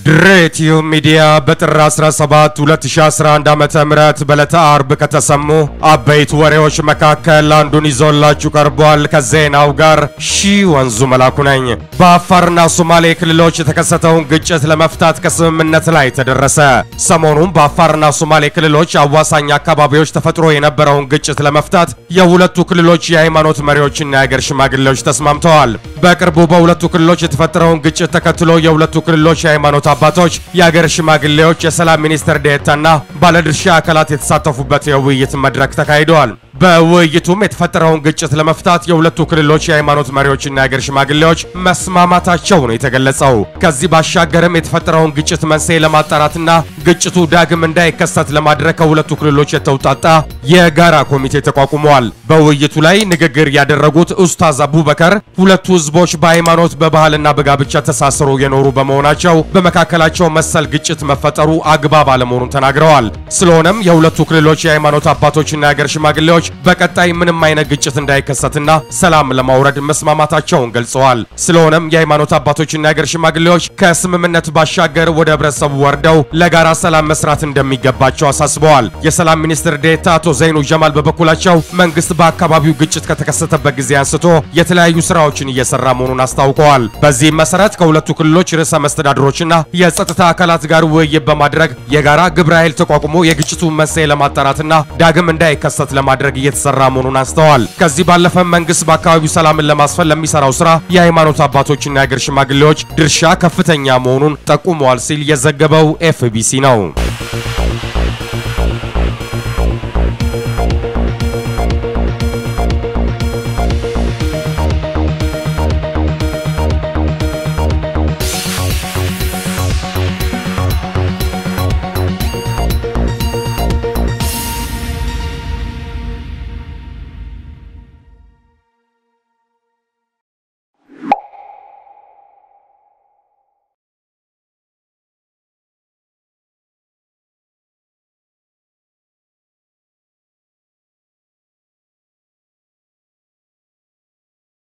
ድሬቲዩ ሚዲያ በጥር 17 2011 ዓ.ም በዕለተ አርብ ከተሰሙ አበይት ወሬዎች መካከል አንዱን ይዞላችሁ ቀርቧል። ከዜናው ጋር ሺ ወንዙ መላኩ ነኝ። በአፋርና ሶማሌ ክልሎች የተከሰተውን ግጭት ለመፍታት ከስምምነት ላይ ተደረሰ። ሰሞኑን በአፋርና ሶማሌ ክልሎች አዋሳኝ አካባቢዎች ተፈጥሮ የነበረውን ግጭት ለመፍታት የሁለቱ ክልሎች የሃይማኖት መሪዎችና የአገር ሽማግሌዎች ተስማምተዋል። በቅርቡ በሁለቱ ክልሎች የተፈጠረውን ግጭት ተከትሎ የሁለቱ ክልሎች የሃይማኖት አባቶች፣ የአገር ሽማግሌዎች፣ የሰላም ሚኒስትር ዴኤታና ባለድርሻ አካላት የተሳተፉበት የውይይት መድረክ ተካሂደዋል። በውይይቱም የተፈጠረውን ግጭት ለመፍታት የሁለቱ ክልሎች የሃይማኖት መሪዎችና የአገር ሽማግሌዎች መስማማታቸው ነው የተገለጸው። ከዚህ ባሻገርም የተፈጠረውን ግጭት መንስኤ ለማጣራትና ግጭቱ ዳግም እንዳይከሰት ለማድረግ ከሁለቱ ክልሎች የተውጣጣ የጋራ ኮሚቴ ተቋቁመዋል። በውይይቱ ላይ ንግግር ያደረጉት ኡስታዝ አቡበከር ሁለቱ ህዝቦች በሃይማኖት በባህልና በጋብቻ ተሳስሮ የኖሩ በመሆናቸው በመካከላቸው መሰል ግጭት መፈጠሩ አግባብ አለመሆኑን ተናግረዋል። ስለሆነም የሁለቱ ክልሎች የሃይማኖት አባቶችና የአገር ሽማግሌዎች በቀጣይ ምንም አይነት ግጭት እንዳይከሰትና ሰላም ለማውረድ መስማማታቸውን ገልጸዋል። ስለሆነም የሃይማኖት አባቶችና የአገር ሽማግሌዎች ከስምምነት ባሻገር ወደ ህብረተሰቡ ወርደው ለጋራ ሰላም መስራት እንደሚገባቸው አሳስበዋል። የሰላም ሚኒስትር ዴኤታ አቶ ዘይኑ ጀማል በበኩላቸው መንግስት በአካባቢው ግጭት ከተከሰተበት ጊዜ አንስቶ የተለያዩ ስራዎችን እየሰራ መሆኑን አስታውቀዋል። በዚህም መሰረት ከሁለቱ ክልሎች ርዕሰ መስተዳድሮችና የጸጥታ አካላት ጋር ውይይት በማድረግ የጋራ ግብረ ኃይል ተቋቁሞ የግጭቱን መንስኤ ለማጣራትና ዳግም እንዳይከሰት ለማድረግ እየተሰራ መሆኑን አንስተዋል። ከዚህ ባለፈ መንግስት በአካባቢው ሰላምን ለማስፈን ለሚሰራው ስራ የሃይማኖት አባቶችና የአገር ሽማግሌዎች ድርሻ ከፍተኛ መሆኑን ጠቁመዋል ሲል የዘገበው ኤፍቢሲ ነው።